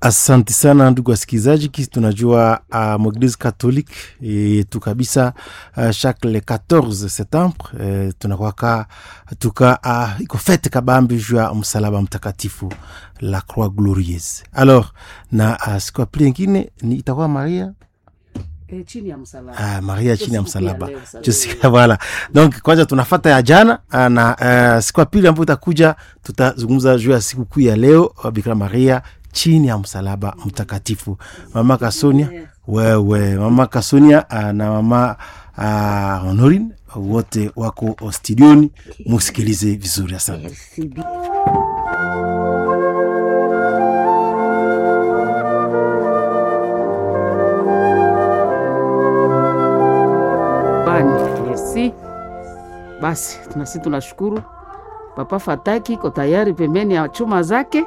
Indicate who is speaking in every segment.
Speaker 1: Asante sana ndugu wasikilizaji, kisi tunajua uh, mweglise catholique yetu kabisa uh, chaque le 14 septembre uh, tunakwaka tuka uh, iko fete kabambi juu ya msalaba mtakatifu la croix glorieuse. Alors na uh, siku ya pili ingine ni itakuwa Maria
Speaker 2: Eh, chini ya msalaba.
Speaker 1: Ah, Maria chini ya
Speaker 2: Siku pia
Speaker 1: msalaba
Speaker 2: leo, sasa.
Speaker 1: Jessica, voilà. Donc kwanza tunafata ya jana ah, na uh, siku ya pili ambayo itakuja tutazungumza juu ya siku kuu ya leo uh, Bikira Maria chini ya msalaba mtakatifu. Mama Kasonia, wewe mama Kasonia uh, na mama uh, Honorine wote wako studioni, musikilize vizuri. Asante.
Speaker 3: Merci bien.
Speaker 2: Bani, merci. Basi tunasi tunashukuru Papa Fataki iko tayari pembeni ya chuma zake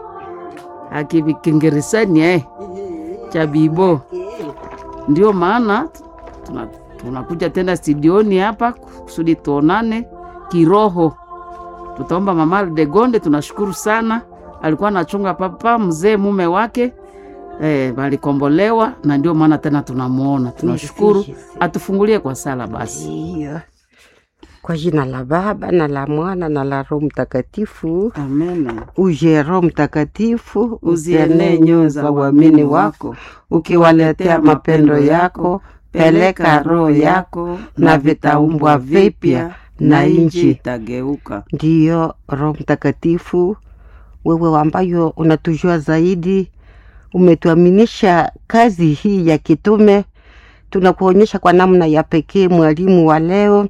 Speaker 2: akivikengeresani eh, cha bibo. Ndio maana tuna- tunakuja tena studioni hapa kusudi tuonane kiroho. Tutaomba mama Degonde, tunashukuru sana, alikuwa anachunga papa mzee mume wake eh, walikombolewa na ndio maana tena tunamuona. Tunashukuru, atufungulie kwa sala basi.
Speaker 3: Ndiyo. Kwa jina la Baba na la Mwana na la Roho Mtakatifu.
Speaker 2: Amen.
Speaker 3: Uje Roho Mtakatifu,
Speaker 2: Uzienee nyoyo za waamini wako,
Speaker 3: ukiwaletea mapendo yako. Peleka roho yako na vitaumbwa vipya na nchi.
Speaker 2: itageuka.
Speaker 3: Ndiyo Roho Mtakatifu, wewe ambayo unatujua zaidi, umetuaminisha kazi hii ya kitume. Tunakuonyesha kwa namna ya pekee mwalimu wa leo,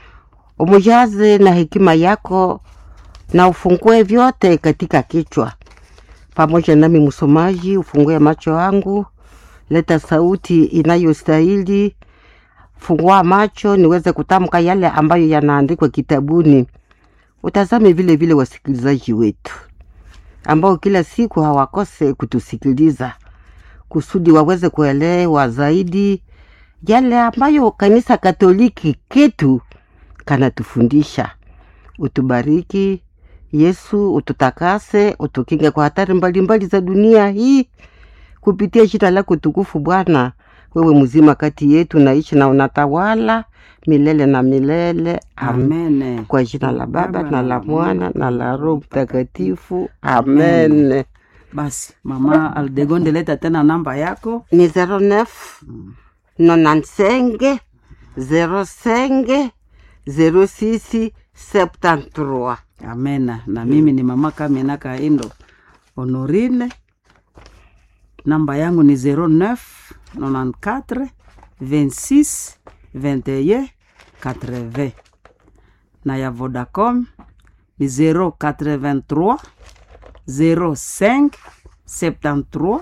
Speaker 3: umujaze na hekima yako na ufungue vyote katika kichwa. Pamoja nami msomaji, ufungue macho yangu, leta sauti inayostahili, fungua macho niweze kutamka yale ambayo yanaandikwa kitabuni utazame vile vile wasikilizaji wetu ambao kila siku hawakose kutusikiliza kusudi waweze kuelewa zaidi yale ambayo kanisa Katoliki ketu kanatufundisha. Utubariki Yesu, ututakase, utukinge kwa hatari mbalimbali za dunia hii kupitia jina lako tukufu Bwana. Wewe mzima kati yetu naishi na unatawala milele na milele. Amen.
Speaker 2: Amen.
Speaker 3: Kwa jina la Baba na la Mwana na la Roho Mtakatifu. Amen.
Speaker 2: Basi mama Aldegonde, leta tena namba yako.
Speaker 3: Ni 09 95 05 06 73.
Speaker 2: Amena. Na mimi ni mama Kamena Kaindo Honorine, namba yangu ni 09 94 26 21 80 na ya Vodacom ni 083 05 73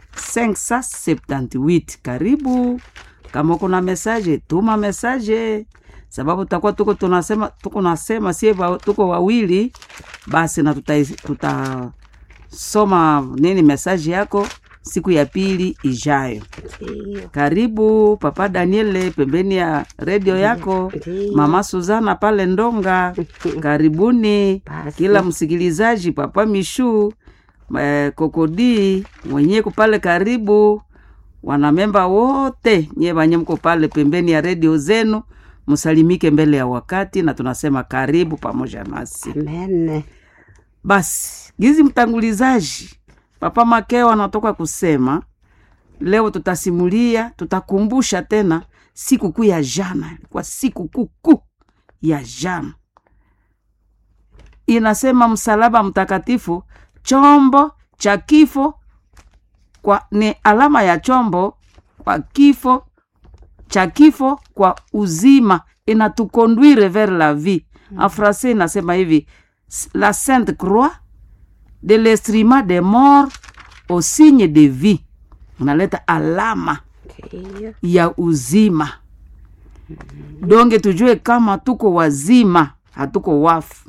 Speaker 2: 578. Karibu. Kama kuna mesaje tuma mesaje, sababu tutakuwa tuko tunasema tuko nasema sie wa- tuko wawili, basi na tutasoma tuta soma nini mesaje yako siku ya pili ijayo. Karibu Papa Daniele pembeni ya redio yako,
Speaker 3: Ndiyo.
Speaker 2: Mama Suzana pale Ndonga, karibuni
Speaker 3: Basi.
Speaker 2: kila msikilizaji, Papa Mishu eh, Kokodi mwenyeko pale, karibu wanamemba wote nye wanye mko pale pembeni ya redio zenu, msalimike mbele ya wakati, na tunasema karibu pamoja nasi.
Speaker 3: Amen.
Speaker 2: Basi gizi mtangulizaji Papa Makeo anatoka kusema leo tutasimulia, tutakumbusha tena siku kuu ya jana, ilikuwa siku kuu kuu ya jana. Inasema msalaba mtakatifu, chombo cha kifo kwa, ni alama ya chombo kwa kifo cha kifo kwa uzima, inatukonduire vers la vie. En français inasema hivi la sainte croix de l'instrument de mort au signe de vie, unaleta alama
Speaker 3: Ndiyo.
Speaker 2: ya uzima. Donge tujue kama tuko wazima, hatuko wafu.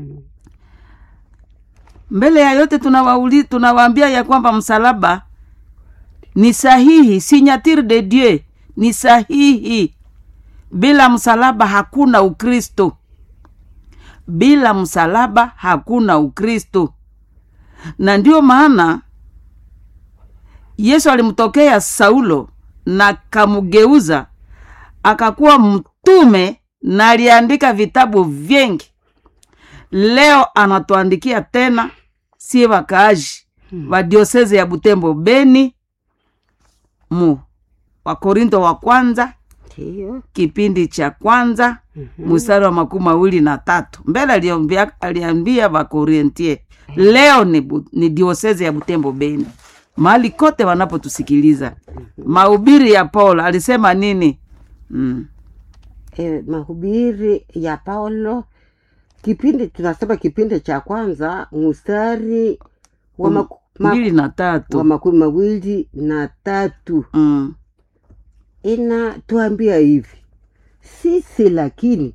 Speaker 2: Mbele ya yote tunawauli, tunawaambia ya kwamba msalaba ni sahihi, signature de Dieu ni sahihi. Bila msalaba hakuna Ukristo. bila msalaba hakuna ukristo na ndio maana yesu alimtokea saulo na kamugeuza akakuwa mtume na aliandika vitabu vingi leo anatuandikia tena sie wakaaji wa dioseze ya butembo beni mu wakorinto wa kwanza
Speaker 3: ndiyo
Speaker 2: kipindi cha kwanza mstari wa makumi mawili na tatu mbele aliambia, aliambia wakorintie leo ni, bu, ni dioseze ya butembo beni mahali kote wanapotusikiliza mahubiri ya paulo alisema nini mm.
Speaker 3: e, mahubiri ya paulo kipindi tunasema kipindi cha kwanza mstari wa,
Speaker 2: Mm,
Speaker 3: maku, ma,
Speaker 2: mbili na
Speaker 3: wa
Speaker 2: tatu
Speaker 3: makumi mawili na tatu
Speaker 2: mm.
Speaker 3: inatuambia hivi sisi lakini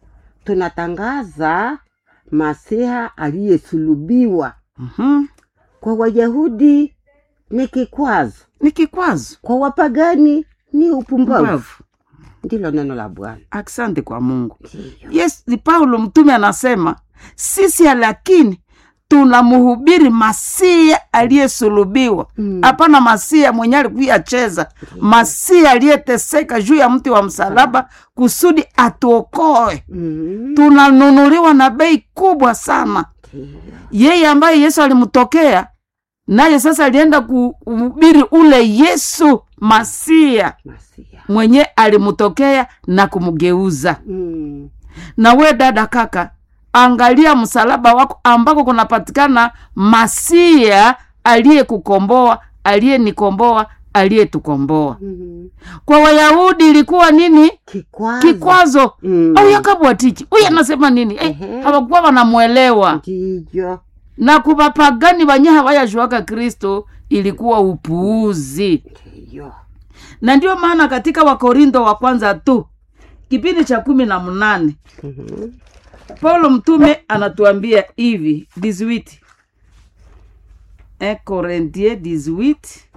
Speaker 3: tunatangaza masiha aliyesulubiwa
Speaker 2: mm-hmm.
Speaker 3: kwa wayahudi ni kikwazo
Speaker 2: ni kikwazo
Speaker 3: kwa wapagani ni upumbavu
Speaker 2: Mbavu.
Speaker 3: ndilo neno la bwana
Speaker 2: asante kwa mungu
Speaker 3: Ndiyo.
Speaker 2: yes ni paulo mtume anasema sisi lakini tunamhubiri masia aliyesulubiwa
Speaker 3: Mm.
Speaker 2: hapana masia mwenye alikuyacheza masia aliyeteseka juu ya mti wa msalaba kusudi atuokoe
Speaker 3: Mm.
Speaker 2: tunanunuliwa na bei kubwa sana
Speaker 3: Ndiyo.
Speaker 2: yeye ambaye yesu alimtokea naye sasa alienda kuhubiri ule yesu masia
Speaker 3: Masiha.
Speaker 2: mwenye alimtokea na kumgeuza
Speaker 3: Mm.
Speaker 2: na we dada kaka angalia msalaba wako ambako kunapatikana masia aliyekukomboa aliyenikomboa aliyetukomboa
Speaker 3: Mm.
Speaker 2: kwa wayahudi ilikuwa nini
Speaker 3: kikwazo
Speaker 2: kikwazo
Speaker 3: Mm.
Speaker 2: au yakabwatichi huyu anasema nini eh,
Speaker 3: Ehe.
Speaker 2: hawakuwa wanamwelewa
Speaker 3: ndiyo
Speaker 2: na kubapagani wanye hawayajuaka kristo ilikuwa upuuzi
Speaker 3: ndiyo
Speaker 2: na ndio maana katika wakorintho wa kwanza tu kipindi cha kumi na mnane
Speaker 3: Mhm.
Speaker 2: paulo mtume anatuambia hivi 18 1 Corinthiens 18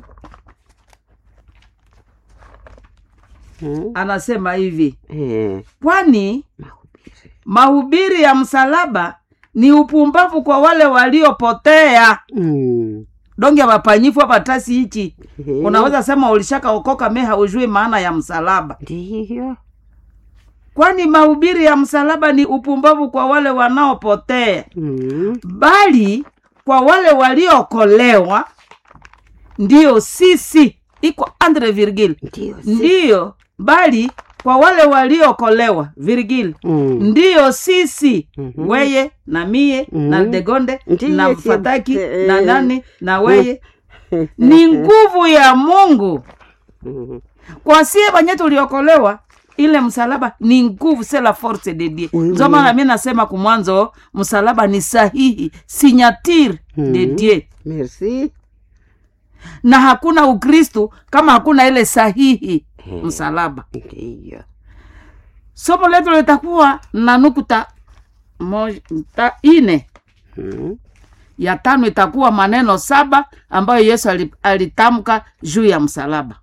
Speaker 3: Mhm.
Speaker 2: anasema hivi
Speaker 3: Eh,
Speaker 2: kwani
Speaker 3: mahubiri
Speaker 2: mahubiri ya msalaba ni upumbavu kwa wale waliopotea
Speaker 3: Mm.
Speaker 2: donge wapanyifu hapatasi hichi
Speaker 3: Eh,
Speaker 2: unaweza sema ulishaka okoka me haujui maana ya msalaba
Speaker 3: ndiyo
Speaker 2: kwani mahubiri ya msalaba ni upumbavu kwa wale wanaopotea
Speaker 3: Mm.
Speaker 2: bali kwa wale waliokolewa ndiyo sisi iko andre virgil
Speaker 3: ndiyo si-
Speaker 2: ndiyo bali kwa wale waliokolewa virgil
Speaker 3: Mm.
Speaker 2: ndiyo sisi
Speaker 3: Mhm.
Speaker 2: weye na mie na
Speaker 3: Mhm.
Speaker 2: degonde
Speaker 3: Ndiyo,
Speaker 2: na
Speaker 3: si-
Speaker 2: mfataki
Speaker 3: eh,
Speaker 2: na nani na weye ni nguvu ya mungu
Speaker 3: Mhm.
Speaker 2: kwa sie banye tuliokolewa ile msalaba ni nguvu se la force de dieu
Speaker 3: Oui,
Speaker 2: ndio
Speaker 3: oui.
Speaker 2: maana mi nasema kumwanzo msalaba ni sahihi signature de
Speaker 3: Mhm.
Speaker 2: dieu
Speaker 3: merci
Speaker 2: na hakuna ukristu kama hakuna ile sahihi msalaba
Speaker 3: ndiyo
Speaker 2: somo letu litakuwa na nukta moj- ta- ine
Speaker 3: Mm.
Speaker 2: ya tano itakuwa maneno saba ambayo yesu ali- alitamka juu ya msalaba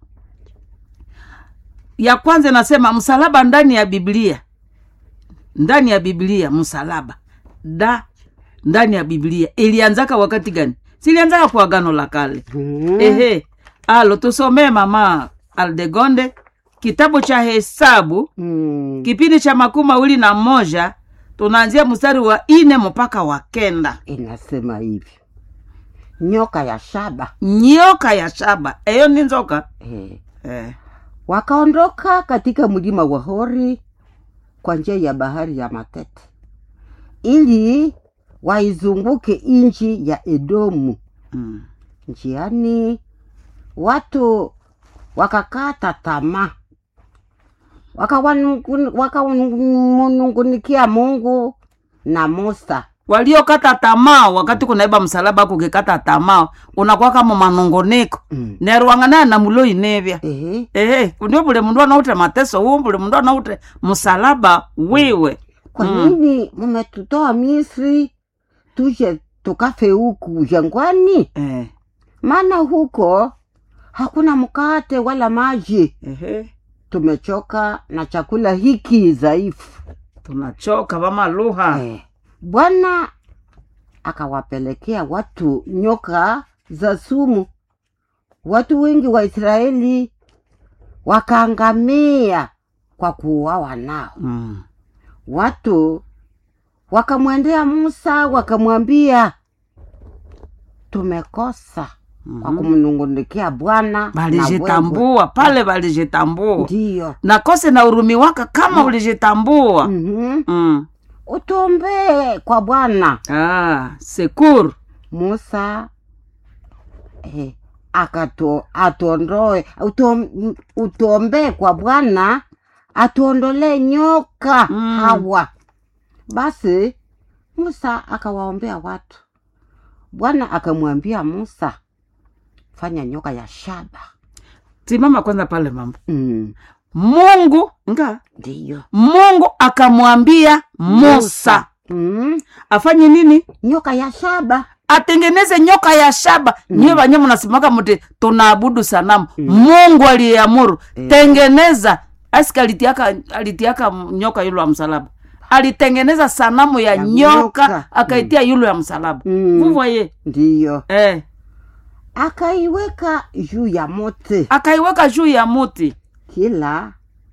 Speaker 2: ya kwanza inasema msalaba ndani ya biblia ndani ya biblia msalaba da ndani ya biblia ilianzaka wakati gani silianzaka kwa agano la kale
Speaker 3: Mm.
Speaker 2: ehe alo tusomee mama aldegonde kitabu cha hesabu
Speaker 3: Mm.
Speaker 2: kipindi cha makumi mawili na moja tunaanzia mstari wa ine mpaka wa kenda
Speaker 3: inasema hivi nyoka ya shaba
Speaker 2: nyoka ya shaba eyo ni nzoka
Speaker 3: eh.
Speaker 2: eh.
Speaker 3: wakaondoka katika mlima wa hori kwa njia ya bahari ya matete ili waizunguke nchi ya edomu
Speaker 2: mm.
Speaker 3: njiani watu wakakata tamaa wakawanungun- wakamunungunikia mungu na musa
Speaker 2: waliokata tamaa wakati kunaiba msalaba kukikata tamaa unakuwa kama manongoneko
Speaker 3: mm.
Speaker 2: nerwang'ana na mulo inevya
Speaker 3: Ehe.
Speaker 2: ehe ndio bule mundu anaute mateso huu bule mundu anaute msalaba wiwe
Speaker 3: kwa
Speaker 2: Mm.
Speaker 3: nini mmetutoa misri tuje tukafe huku jangwani
Speaker 2: eh.
Speaker 3: maana huko hakuna mkate wala maji
Speaker 2: ehe
Speaker 3: tumechoka na chakula hiki dhaifu
Speaker 2: tunachoka vama lugha
Speaker 3: eh. bwana akawapelekea watu nyoka za sumu watu wengi wa Israeli wakaangamia kwa kuuawa nao.
Speaker 2: mm.
Speaker 3: Watu wakamwendea Musa wakamwambia, tumekosa kwa kumnungunikia Bwana na wewe."
Speaker 2: balijitambua pale balijitambua
Speaker 3: Ndiyo.
Speaker 2: na kose na urumi waka kama ulijitambua
Speaker 3: Mhm.
Speaker 2: mm.
Speaker 3: Utuombee kwa Bwana.
Speaker 2: ah, sekuru
Speaker 3: Musa eh, akato atuondoe utom, utuombee kwa Bwana atuondolee nyoka
Speaker 2: Mm.
Speaker 3: hawa. Basi Musa akawaombea watu. Bwana akamwambia Musa, fanya nyoka ya shaba.
Speaker 2: simama kwanza pale mama
Speaker 3: Mm,
Speaker 2: mungu nga
Speaker 3: ndiyo
Speaker 2: mungu akamwambia musa
Speaker 3: mm,
Speaker 2: afanye nini
Speaker 3: nyoka ya shaba.
Speaker 2: atengeneze nyoka ya shaba mm. nyiwe vanye mnasimaka muti tunaabudu sanamu mungu aliyeamuru tengeneza asika alitiaka, alitiaka nyoka yulo ya msalaba alitengeneza sanamu ya,
Speaker 3: Ya
Speaker 2: nyoka,
Speaker 3: nyoka.
Speaker 2: akaitia yulo ya msalaba
Speaker 3: Mm.
Speaker 2: vuvoye
Speaker 3: Ndiyo
Speaker 2: eh.
Speaker 3: akaiweka juu ya mote
Speaker 2: akaiweka juu ya muti
Speaker 3: kila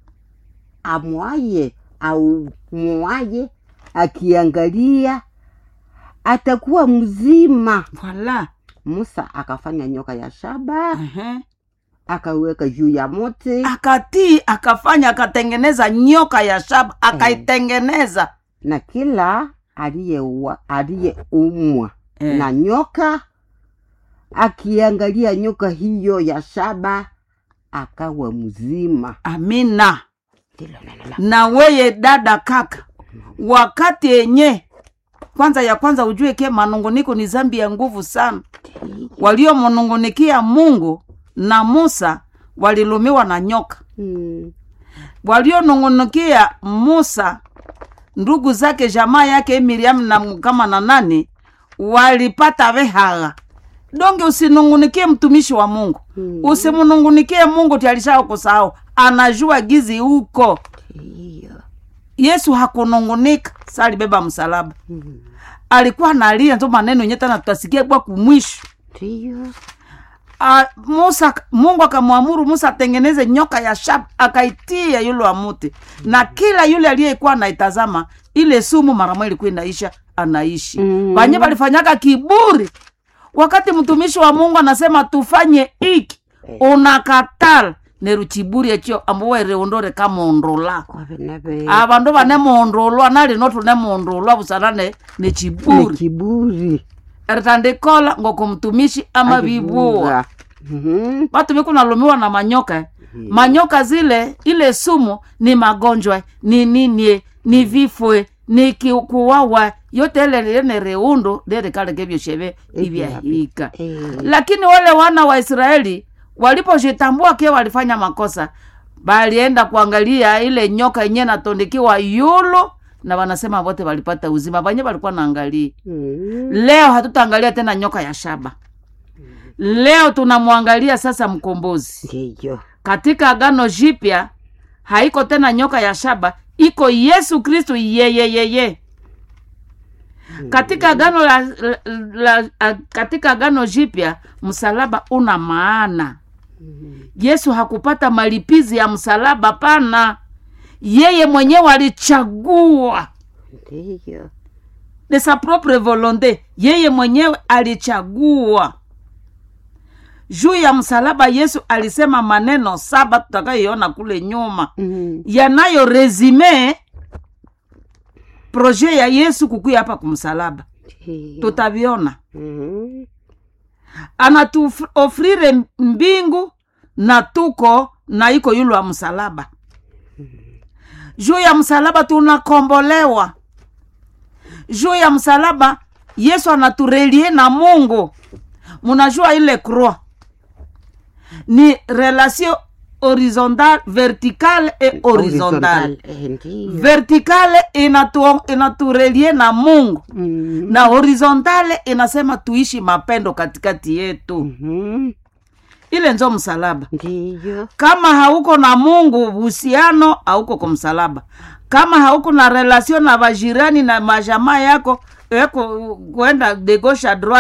Speaker 3: amwaye au mwaye akiangalia atakuwa mzima.
Speaker 2: voila
Speaker 3: Musa akafanya nyoka ya shaba
Speaker 2: uh-huh.
Speaker 3: akaweka juu ya mote
Speaker 2: akatii akafanya akatengeneza nyoka ya shaba akaitengeneza
Speaker 3: na kila aliyeua- aliyeumwa
Speaker 2: Eh.
Speaker 3: na nyoka akiangalia nyoka hiyo ya shaba akawa mzima.
Speaker 2: amina
Speaker 3: Ndilo neno la
Speaker 2: na weye dada kaka wakati yenye kwanza ya kwanza ujue ke manunguniko ni zambi ya nguvu sana waliomnungunikia mungu na musa walilumiwa na nyoka
Speaker 3: Mm.
Speaker 2: walionungunikia musa ndugu zake jamaa yake miriamu na kama na nani walipata vehagha donge usinungunikie mtumishi wa mungu
Speaker 3: Mm.
Speaker 2: usimnungunikie mungu tialishao kusahau anajua gizi huko
Speaker 3: Ndiyo.
Speaker 2: yesu hakunungunika sa alibeba msalaba
Speaker 3: Mm.
Speaker 2: alikuwa nalia nzo maneno yenye tana tutasikia kwa kumwisho
Speaker 3: Ndiyo.
Speaker 2: Ah, musa mungu akamwamuru musa atengeneze nyoka ya shaba akaitia yule wa muti na kila yule aliyekuwa anaitazama ile sumu mara ilikuwa inaisha anaishi
Speaker 3: Mm.
Speaker 2: wanye walifanyaka kiburi wakati mtumishi wa mungu anasema tufanye iki unakatala neru chiburi ekyo ambo reondore kamondolaa
Speaker 3: Kwa vinave
Speaker 2: avandu vanemondolwa nalino tunemondolwa busana ne
Speaker 3: ni
Speaker 2: chiburi
Speaker 3: kiburi
Speaker 2: eritandikola ngoko mtumishi ama vivuwa
Speaker 3: Akivuga. Mhm.
Speaker 2: vatu vikunalumiwa na manyoka eh. manyoka zile ile sumu ni magonjwa ni ninie ni vifwe ni ki- kuwawa yote ele lene reundo lerikaleke vyosheve ivyahika
Speaker 3: Eh.
Speaker 2: lakini wale wana wa israeli walipojitambua ke walifanya makosa balienda kuangalia ile nyoka yenye natondikiwa yulu na wanasema wote walipata uzima vanye walikuwa naangalia
Speaker 3: Mm.
Speaker 2: leo hatutaangalia tena nyoka ya shaba leo tunamwangalia sasa mkombozi
Speaker 3: Ndiyo.
Speaker 2: katika agano jipya haiko tena nyoka ya shaba iko yesu kristu yeyeyeye katika agano la, la, la, la, katika agano jipya msalaba una maana yesu hakupata malipizi ya msalaba pana yeye mwenyewe alichagua
Speaker 3: Ndiyo.
Speaker 2: de sa propre volonte yeye mwenyewe alichagua juu ya msalaba yesu alisema maneno saba tutakayoiona kule nyuma
Speaker 3: Mm.
Speaker 2: yanayo resime proje ya yesu kukuya hapa kumsalaba
Speaker 3: Ndiyo.
Speaker 2: tutaviona
Speaker 3: Mhm.
Speaker 2: anatuofrire mbingu na tuko na iko yulu wa msalaba juu ya msalaba tunakombolewa juu ya msalaba yesu anaturelie na mungu munajua ile croix ni relation horizontale verticale et horizontale
Speaker 3: Eh, ndiyo.
Speaker 2: verticale inatu, inaturelie na mungu
Speaker 3: Mm.
Speaker 2: na horizontale inasema tuishi mapendo katikati yetu
Speaker 3: Mhm.
Speaker 2: ile nzo msalaba
Speaker 3: Ndiyo.
Speaker 2: kama hauko na mungu uhusiano hauko kwa msalaba kama hauko na relation na bajirani na majamaa yako yako kwenda de gauche à droite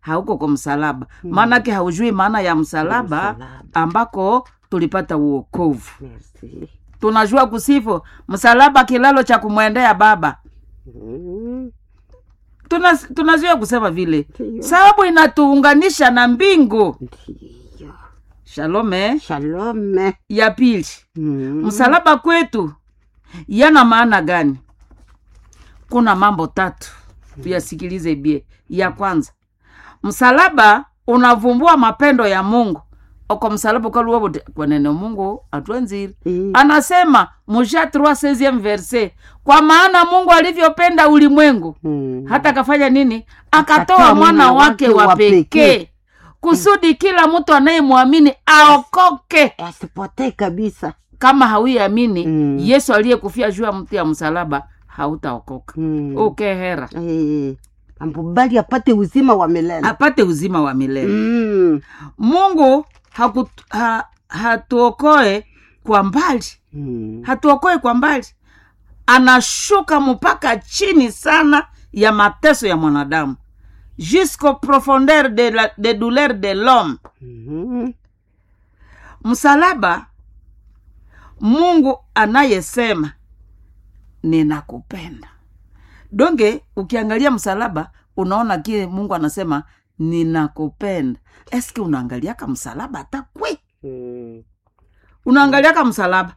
Speaker 2: hauko kwa msalaba maanake haujui maana ya msalaba
Speaker 3: Msalaba.
Speaker 2: ambako tulipata uokovu
Speaker 3: Merci.
Speaker 2: tunajua kusifu msalaba kilalo cha kumwendea baba
Speaker 3: Mm.
Speaker 2: Tuna- tunazoea kusema vile
Speaker 3: Ndiyo.
Speaker 2: sababu inatuunganisha na mbingu
Speaker 3: Ndiyo.
Speaker 2: shalome
Speaker 3: Shalome.
Speaker 2: ya pili
Speaker 3: Mm.
Speaker 2: msalaba kwetu yana maana gani kuna mambo tatu tuyasikilize bie ya kwanza msalaba unavumbua mapendo ya mungu oko msalaba ukaluwabuti kwa neno mungu atwenziri
Speaker 3: Mm.
Speaker 2: anasema musha 3 verse kwa maana mungu alivyopenda ulimwengu
Speaker 3: Mm.
Speaker 2: hata akafanya nini akatoa
Speaker 3: Akatoa
Speaker 2: mwana wake wa
Speaker 3: pekee.
Speaker 2: pekee kusudi kila mtu anayemwamini aokoke
Speaker 3: asipotee kabisa
Speaker 2: kama hauiamini
Speaker 3: Mm.
Speaker 2: yesu aliyekufia juu ya mti ya msalaba hautaokoka
Speaker 3: Mm.
Speaker 2: ukehera
Speaker 3: Eh, ambubali apate uzima wa milele
Speaker 2: apate uzima wa milele
Speaker 3: Mm.
Speaker 2: mungu haku, ha, hatuokoe kwa mbali
Speaker 3: Mm.
Speaker 2: hatuokoe kwa mbali anashuka mpaka chini sana ya mateso ya mwanadamu jusqu'au profondeur de, la, de douleur de l'homme
Speaker 3: Mhm.
Speaker 2: msalaba mungu anayesema ninakupenda donge ukiangalia msalaba unaona kile mungu anasema ninakupenda eske unaangaliaka msalaba hata kwe
Speaker 3: Mm.
Speaker 2: unaangaliaka msalaba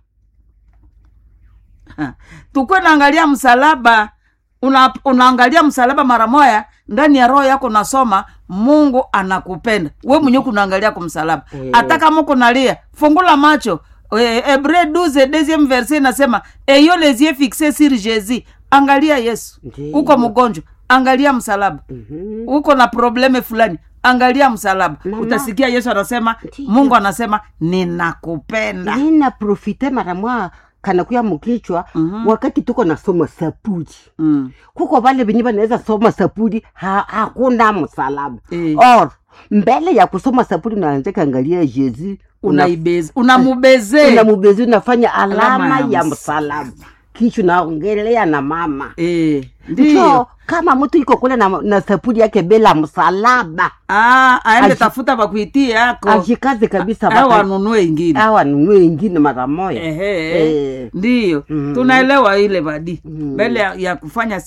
Speaker 2: Ha, tukwe naangalia msalaba una, unaangalia msalaba mara moya ndani ya roho yako nasoma mungu anakupenda we mwenyewe kunaangalia kwa msalaba
Speaker 3: Eh.
Speaker 2: hata kama kunalia fungula macho Eh, hebreu 12 deuxième verset inasema eyo les yeux fixés sur jésus angalia yesu
Speaker 3: Ndiyo.
Speaker 2: uko mgonjwa angalia msalaba
Speaker 3: Mhm.
Speaker 2: uko na probleme fulani angalia msalaba
Speaker 3: Mama.
Speaker 2: utasikia yesu anasema
Speaker 3: Ndiyo.
Speaker 2: mungu anasema ninakupenda
Speaker 3: nina profite mara mwa kanakuya mukichwa
Speaker 2: Mhm.
Speaker 3: wakati tuko nasoma sapuli
Speaker 2: mm.
Speaker 3: kuko vale venye vanaweza soma sapuli ha, hakuna msalaba
Speaker 2: Eh.
Speaker 3: or mbele ya kusoma sapuli unaanza kaangalia jezi
Speaker 2: unaibeze unamubezee
Speaker 3: unamubezi unafanya alama,
Speaker 2: Alama ya
Speaker 3: ya msalaba kisha unaongelea na mama
Speaker 2: Eh, ndiyo
Speaker 3: so kama mtu iko kule na, na sapuli yake bila msalaba
Speaker 2: Ah, aende
Speaker 3: Aji-
Speaker 2: tafuta pakuitie yako
Speaker 3: ajikaze kabisa
Speaker 2: au
Speaker 3: baka-
Speaker 2: anunue ingine
Speaker 3: au anunue ingine mara moja
Speaker 2: Ehe,
Speaker 3: Eh.
Speaker 2: ndiyo
Speaker 3: Mm.
Speaker 2: tunaelewa ile badi
Speaker 3: Mm.
Speaker 2: mbele ya, ya kufanya